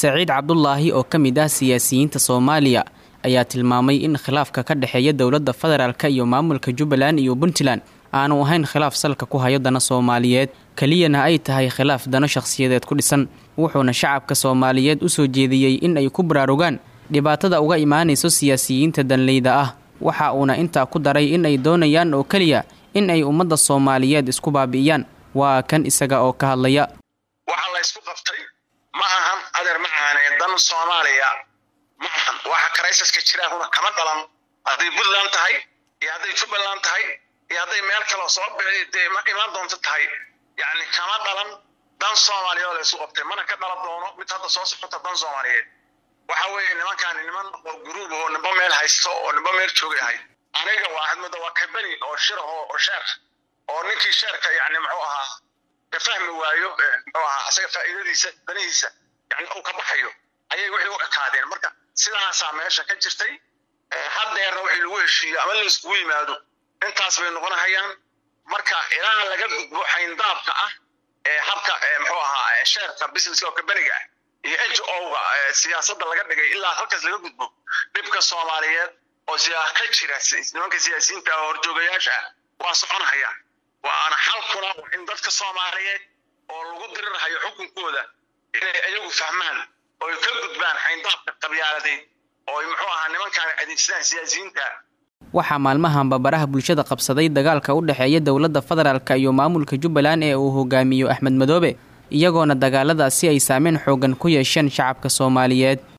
saciid cabdulaahi oo ka mid ah siyaasiyiinta soomaaliya ayaa tilmaamay in khilaafka ka dhexeeya dowladda federaalk iyo maamulka jubbaland iyo puntland aanu ahayn khilaaf salka ku hayo dana soomaaliyeed keliyana ay tahay khilaaf dano shakhsiyadeed ku dhisan wuxuuna shacabka soomaaliyeed u soo jeediyey in ay ku baraarugaan dhibaatada uga imaanayso siyaasiyiinta danleyda ah waxa uuna intaa ku daray in ay doonayaan oo keliya in ay ummadda soomaaliyeed isku baabi'iyaan waa kan isaga oo ka hadlaya waxa la ysku qabtay ma ahan adeer macaanee dan soomaaliya ma ahan waxa karaysaska jiraahuna kama dhalan hadday puntland tahay iyo hadday jubbaland tahay iyo hadday meel kaleo soo dee imaan doonto tahay yacni kama dhalan dan soomaaliya oo la ysku qabtay mana ka dhalan doono mid hadda soo socota dan soomaaliyeed waxa weeye nimankaani niman oo guruub oo nimba meel haysto oo nimba meel joogay ahay aniga waa hadmada waa kabeni oo shiraho oo sheer oo ninkii sheerka yani muxuu ahaa ka fahmi waayo muxuu ahaa isaga faa'iidadiisa danihiisa yani uu ka baxayo ayay wixii u ekaadeen marka sidaasaa meesha ka jirtay haddeerna wixii lagu heshiiyo ama la iskugu yimaado intaas bay noqonahayaan marka ilaa laga gudbo xayndaabka ah ee habka muxuu ahaa sheerka businesska oo kabeniga ah iyo n g o-ga siyaasadda laga dhigay ilaa halkaas laga gudbo dhibka soomaaliyeed oo ka jira nimanka siyaasiyiinta oo horjoogayaasha ah waa soconahayaan waana xalkuna in dadka soomaaliyeed oo lagu dirirhayo xukunkooda inay ayagu fahmaan oo ay ka gudbaan xayndaabka qabyaaladeed oo ay muxuu ahaa nimankaan adeegsadaan siyaasiyiinta waxaa maalmahanba baraha bulshada qabsaday dagaalka u dhexeeya dowladda federaalk iyo maamulka jubbaland ee uu hogaamiyo axmed madoobe iyagoona dagaaladaasi ay saameyn xoogan ku yeesheen shacabka soomaaliyeed